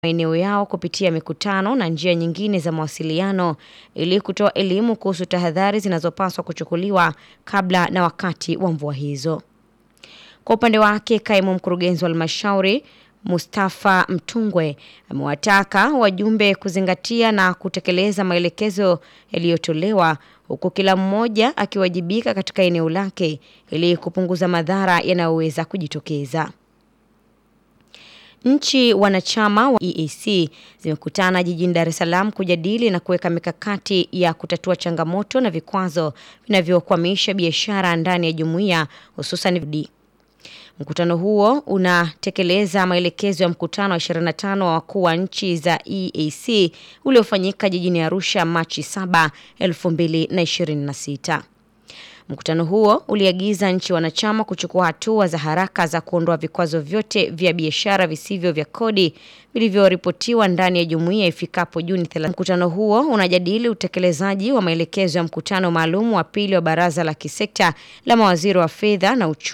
maeneo yao kupitia mikutano na njia nyingine za mawasiliano ili kutoa elimu kuhusu tahadhari zinazopaswa kuchukuliwa kabla na wakati wa mvua hizo. Kwa upande wake, kaimu mkurugenzi wa halmashauri Mustafa Mtungwe amewataka wajumbe kuzingatia na kutekeleza maelekezo yaliyotolewa huku kila mmoja akiwajibika katika eneo lake ili kupunguza madhara yanayoweza kujitokeza. Nchi wanachama wa EAC zimekutana jijini Dar es Salaam kujadili na kuweka mikakati ya kutatua changamoto na vikwazo vinavyokwamisha biashara ndani ya jumuiya hususan Mkutano huo unatekeleza maelekezo ya mkutano wa 25 wa wakuu wa nchi za EAC uliofanyika jijini Arusha Machi 7, 2026. Mkutano huo uliagiza nchi wanachama kuchukua hatua za haraka za kuondoa vikwazo vyote vya biashara visivyo vya kodi vilivyoripotiwa ndani ya jumuiya ifikapo Juni 30. Mkutano huo unajadili utekelezaji wa maelekezo ya mkutano maalum wa pili wa baraza la kisekta la mawaziri wa fedha na uchumi